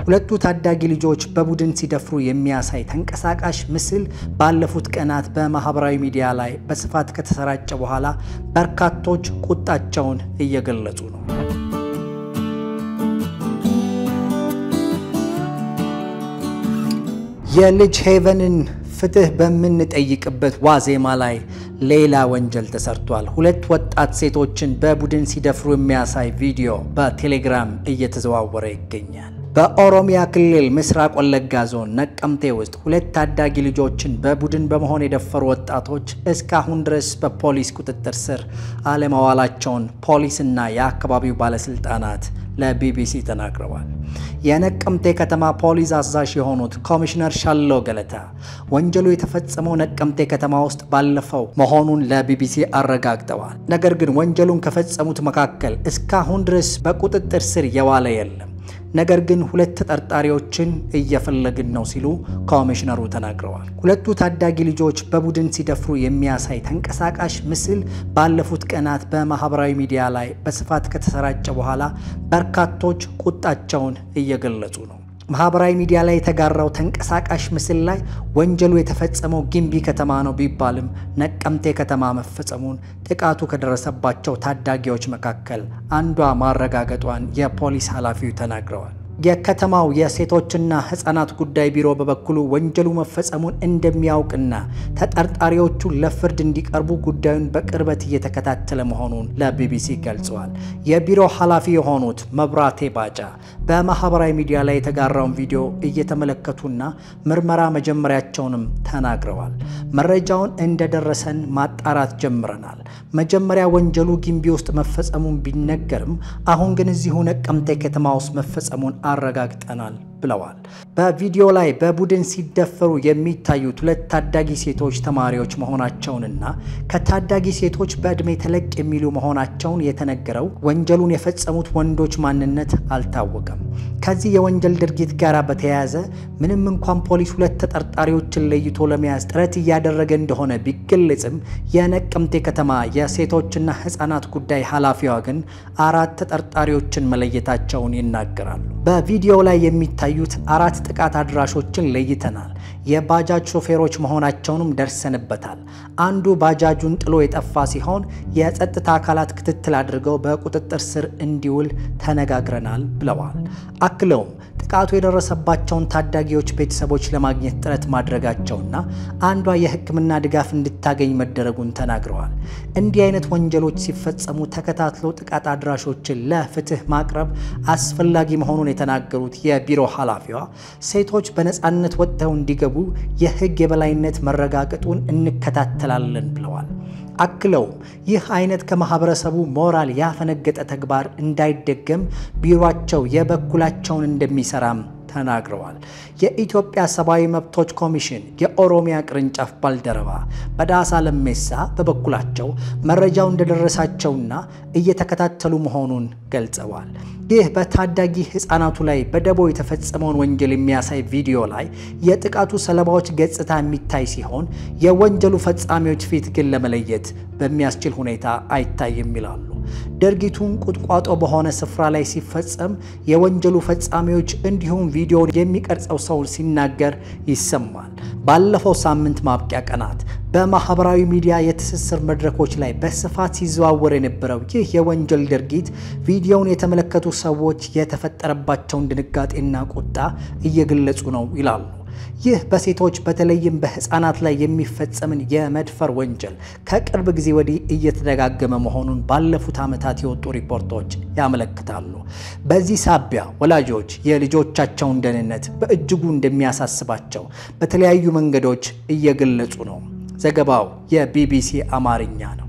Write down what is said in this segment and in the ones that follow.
ሁለቱ ታዳጊ ልጆች በቡድን ሲደፍሩ የሚያሳይ ተንቀሳቃሽ ምስል ባለፉት ቀናት በማህበራዊ ሚዲያ ላይ በስፋት ከተሰራጨ በኋላ በርካቶች ቁጣቸውን እየገለጹ ነው። የልጅ ሄቨንን ፍትህ በምንጠይቅበት ዋዜማ ላይ ሌላ ወንጀል ተሰርቷል። ሁለት ወጣት ሴቶችን በቡድን ሲደፍሩ የሚያሳይ ቪዲዮ በቴሌግራም እየተዘዋወረ ይገኛል። በኦሮሚያ ክልል ምስራቅ ወለጋ ዞን ነቀምቴ ውስጥ ሁለት ታዳጊ ልጆችን በቡድን በመሆን የደፈሩ ወጣቶች እስካሁን ድረስ በፖሊስ ቁጥጥር ስር አለመዋላቸውን ፖሊስና የአካባቢው ባለስልጣናት ለቢቢሲ ተናግረዋል። የነቀምቴ ከተማ ፖሊስ አዛዥ የሆኑት ኮሚሽነር ሻሎ ገለታ ወንጀሉ የተፈጸመው ነቀምቴ ከተማ ውስጥ ባለፈው መሆኑን ለቢቢሲ አረጋግጠዋል። ነገር ግን ወንጀሉን ከፈጸሙት መካከል እስካሁን ድረስ በቁጥጥር ስር የዋለ የለም። ነገር ግን ሁለት ተጠርጣሪዎችን እየፈለግን ነው ሲሉ ኮሚሽነሩ ተናግረዋል። ሁለቱ ታዳጊ ልጆች በቡድን ሲደፍሩ የሚያሳይ ተንቀሳቃሽ ምስል ባለፉት ቀናት በማህበራዊ ሚዲያ ላይ በስፋት ከተሰራጨ በኋላ በርካቶች ቁጣቸውን እየገለጹ ነው። ማህበራዊ ሚዲያ ላይ የተጋራው ተንቀሳቃሽ ምስል ላይ ወንጀሉ የተፈጸመው ጊምቢ ከተማ ነው ቢባልም ነቀምቴ ከተማ መፈጸሙን ጥቃቱ ከደረሰባቸው ታዳጊዎች መካከል አንዷ ማረጋገጧን የፖሊስ ኃላፊው ተናግረዋል። የከተማው የሴቶችና ሕፃናት ጉዳይ ቢሮ በበኩሉ ወንጀሉ መፈጸሙን እንደሚያውቅና ተጠርጣሪዎቹ ለፍርድ እንዲቀርቡ ጉዳዩን በቅርበት እየተከታተለ መሆኑን ለቢቢሲ ገልጸዋል። የቢሮ ኃላፊ የሆኑት መብራቴ ባጫ በማህበራዊ ሚዲያ ላይ የተጋራውን ቪዲዮ እየተመለከቱና ምርመራ መጀመሪያቸውንም ተናግረዋል። መረጃውን እንደደረሰን ማጣራት ጀምረናል። መጀመሪያ ወንጀሉ ጊምቢ ውስጥ መፈጸሙን ቢነገርም አሁን ግን እዚሁ ነቀምቴ ከተማ ውስጥ መፈጸሙን አረጋግጠናል ብለዋል። በቪዲዮ ላይ በቡድን ሲደፈሩ የሚታዩት ሁለት ታዳጊ ሴቶች ተማሪዎች መሆናቸውንና ከታዳጊ ሴቶች በዕድሜ ተለቅ የሚሉ መሆናቸውን የተነገረው ወንጀሉን የፈጸሙት ወንዶች ማንነት አልታወቀም። ከዚህ የወንጀል ድርጊት ጋር በተያያዘ ምንም እንኳን ፖሊስ ሁለት ተጠርጣሪዎችን ለይቶ ለመያዝ ጥረት እያደረገ እንደሆነ ቢገለጽም የነቀምቴ ከተማ የሴቶችና ሕፃናት ጉዳይ ኃላፊዋ ግን አራት ተጠርጣሪዎችን መለየታቸውን ይናገራሉ። በቪዲዮ ላይ የሚታዩት አራት ጥቃት አድራሾችን ለይተናል። የባጃጅ ሾፌሮች መሆናቸውንም ደርሰንበታል። አንዱ ባጃጁን ጥሎ የጠፋ ሲሆን የጸጥታ አካላት ክትትል አድርገው በቁጥጥር ስር እንዲውል ተነጋግረናል ብለዋል። አክለውም ጥቃቱ የደረሰባቸውን ታዳጊዎች ቤተሰቦች ለማግኘት ጥረት ማድረጋቸውና አንዷ የሕክምና ድጋፍ እንድታገኝ መደረጉን ተናግረዋል። እንዲህ አይነት ወንጀሎች ሲፈጸሙ ተከታትሎ ጥቃት አድራሾችን ለፍትህ ማቅረብ አስፈላጊ መሆኑን የተናገሩት የቢሮ ኃላፊዋ ሴቶች በነፃነት ወጥተው እንዲገቡ የሕግ የበላይነት መረጋገጡን እንከታተላለን ብለዋል። አክለውም ይህ አይነት ከማህበረሰቡ ሞራል ያፈነገጠ ተግባር እንዳይደገም ቢሮአቸው የበኩላቸውን እንደሚሰራም ተናግረዋል። የኢትዮጵያ ሰብአዊ መብቶች ኮሚሽን የኦሮሚያ ቅርንጫፍ ባልደረባ በዳሳ ለሜሳ በበኩላቸው መረጃው እንደደረሳቸውና እየተከታተሉ መሆኑን ገልጸዋል። ይህ በታዳጊ ሕፃናቱ ላይ በደቦ የተፈጸመውን ወንጀል የሚያሳይ ቪዲዮ ላይ የጥቃቱ ሰለባዎች ገጽታ የሚታይ ሲሆን የወንጀሉ ፈጻሚዎች ፊት ግን ለመለየት በሚያስችል ሁኔታ አይታይም ይላሉ። ድርጊቱን ቁጥቋጦ በሆነ ስፍራ ላይ ሲፈጸም የወንጀሉ ፈጻሚዎች እንዲሁም ቪዲዮውን የሚቀርጸው ሰው ሲናገር ይሰማል። ባለፈው ሳምንት ማብቂያ ቀናት በማህበራዊ ሚዲያ የትስስር መድረኮች ላይ በስፋት ሲዘዋወር የነበረው ይህ የወንጀል ድርጊት ቪዲዮውን የተመለከቱ ሰዎች የተፈጠረባቸውን ድንጋጤና ቁጣ እየገለጹ ነው ይላሉ። ይህ በሴቶች በተለይም በህፃናት ላይ የሚፈጸምን የመድፈር ወንጀል ከቅርብ ጊዜ ወዲህ እየተደጋገመ መሆኑን ባለፉት ዓመታት የወጡ ሪፖርቶች ያመለክታሉ። በዚህ ሳቢያ ወላጆች የልጆቻቸውን ደህንነት በእጅጉ እንደሚያሳስባቸው በተለያዩ መንገዶች እየገለጹ ነው። ዘገባው የቢቢሲ አማርኛ ነው።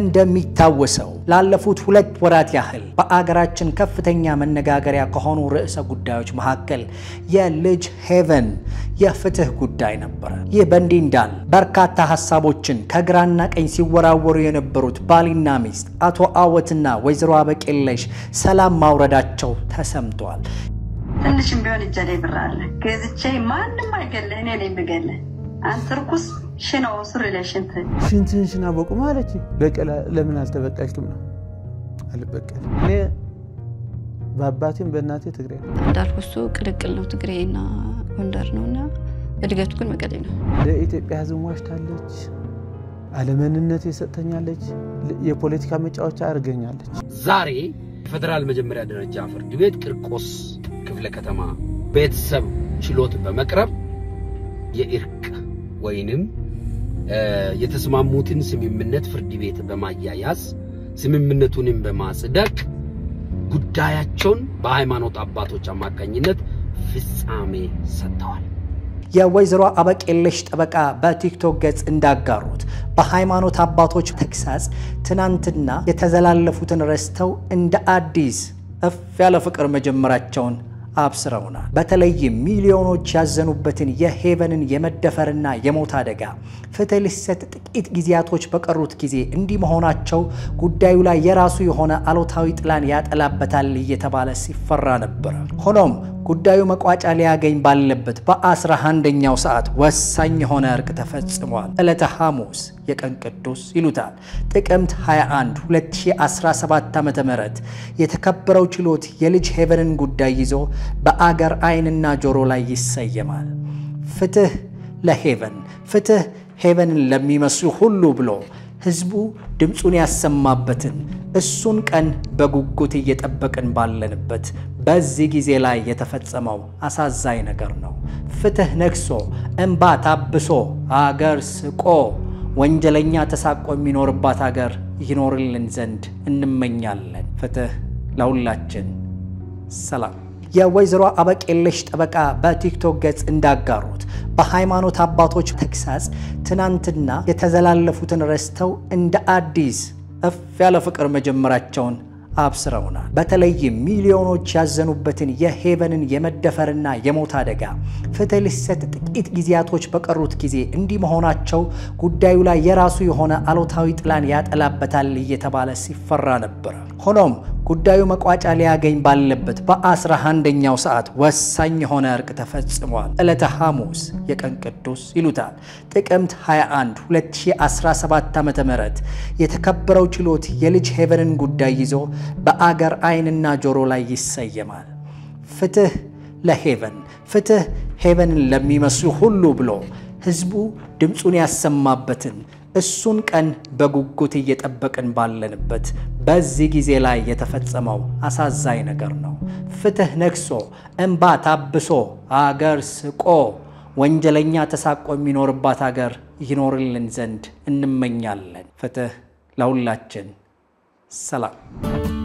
እንደሚታወሰው ላለፉት ሁለት ወራት ያህል በአገራችን ከፍተኛ መነጋገሪያ ከሆኑ ርዕሰ ጉዳዮች መካከል የልጅ ሄቨን የፍትህ ጉዳይ ነበረ። ይህ በእንዲህ እንዳለ በርካታ ሀሳቦችን ከግራና ቀኝ ሲወራወሩ የነበሩት ባልና ሚስት አቶ አወትና ወይዘሮ አበቄለሽ ሰላም ማውረዳቸው ተሰምቷል። ትንሽም ቢሆን እጄ ላይ ብር አለ ገዝቼ ማንም አይገልህ፣ እኔ ነኝ የምገልህ። አንተ ርኩስ ሽነው ሱሪ ላይ ሽንት ሽንትን ሽና በቁም አለች። በቀለ ለምን አልተበቃሽም ነው? አልበቀል እኔ በአባቴም በእናቴ ትግሬ ነው። እንዳልኩ እሱ ቅልቅል ነው፣ ትግሬና ጎንደር ነው እና እድገቱ ግን መቀሌ ነው። ለኢትዮጵያ ሕዝብ ዋሽታለች። አለመንነት የሰጠኛለች። የፖለቲካ መጫወቻ አድርገኛለች። ዛሬ የፌዴራል መጀመሪያ ደረጃ ፍርድ ቤት ቂርቆስ ክፍለ ከተማ ቤተሰብ ችሎት በመቅረብ የእርቅ ወይንም የተስማሙትን ስምምነት ፍርድ ቤት በማያያዝ ስምምነቱንም በማጽደቅ ጉዳያቸውን በሃይማኖት አባቶች አማካኝነት ፍጻሜ ሰጥተዋል። የወይዘሮ አበቄለሽ ጠበቃ በቲክቶክ ገጽ እንዳጋሩት በሃይማኖት አባቶች ተግሳጽ ትናንትና የተዘላለፉትን ረስተው እንደ አዲስ እፍ ያለ ፍቅር መጀመራቸውን አብስረውናል። በተለይም ሚሊዮኖች ያዘኑበትን የሄቨንን የመደፈርና የሞት አደጋ ፍትህ ሊሰጥ ጥቂት ጊዜያቶች በቀሩት ጊዜ እንዲህ መሆናቸው ጉዳዩ ላይ የራሱ የሆነ አሉታዊ ጥላን ያጠላበታል እየተባለ ሲፈራ ነበረ። ሆኖም ጉዳዩ መቋጫ ሊያገኝ ባለበት በአስራ አንደኛው ሰዓት ወሳኝ የሆነ እርቅ ተፈጽሟል። ዕለተ ሐሙስ የቀን ቅዱስ ይሉታል ጥቅምት 21 2017 ዓ ም የተከበረው ችሎት የልጅ ሄቨንን ጉዳይ ይዞ በአገር ዓይንና ጆሮ ላይ ይሰየማል። ፍትህ ለሄቨን ፍትህ ሄቨንን ለሚመስሉ ሁሉ ብሎ ህዝቡ ድምፁን ያሰማበትን እሱን ቀን በጉጉት እየጠበቅን ባለንበት በዚህ ጊዜ ላይ የተፈጸመው አሳዛኝ ነገር ነው። ፍትህ ነግሶ እንባ ታብሶ አገር ስቆ ወንጀለኛ ተሳቆ የሚኖርባት አገር ይኖርልን ዘንድ እንመኛለን። ፍትህ ለሁላችን። ሰላም። የወይዘሮ አበቄለሽ ጠበቃ በቲክቶክ ገጽ እንዳጋሩት በሃይማኖት አባቶች ተግሳጽ ትናንትና የተዘላለፉትን ረስተው እንደ አዲስ እፍ ያለ ፍቅር መጀመራቸውን አብስረውናል። በተለይም ሚሊዮኖች ያዘኑበትን የሄቨንን የመደፈርና የሞት አደጋ ፍትህ ሊሰጥ ጥቂት ጊዜያቶች በቀሩት ጊዜ እንዲህ መሆናቸው ጉዳዩ ላይ የራሱ የሆነ አሉታዊ ጥላን ያጠላበታል እየተባለ ሲፈራ ነበረ። ሆኖም ጉዳዩ መቋጫ ሊያገኝ ባለበት በአስራ አንደኛው ሰዓት ወሳኝ የሆነ እርቅ ተፈጽሟል። ዕለተ ሐሙስ የቀን ቅዱስ ይሉታል ጥቅምት 21 2017 ዓ ም የተከበረው ችሎት የልጅ ሄቨንን ጉዳይ ይዞ በአገር ዓይንና ጆሮ ላይ ይሰየማል። ፍትህ ለሄቨን ፍትህ ሄቨንን ለሚመስሉ ሁሉ ብሎ ህዝቡ ድምፁን ያሰማበትን እሱን ቀን በጉጉት እየጠበቅን ባለንበት በዚህ ጊዜ ላይ የተፈጸመው አሳዛኝ ነገር ነው። ፍትህ ነግሶ እንባ ታብሶ አገር ስቆ ወንጀለኛ ተሳቆ የሚኖርባት አገር ይኖርልን ዘንድ እንመኛለን። ፍትህ ለሁላችን። ሰላም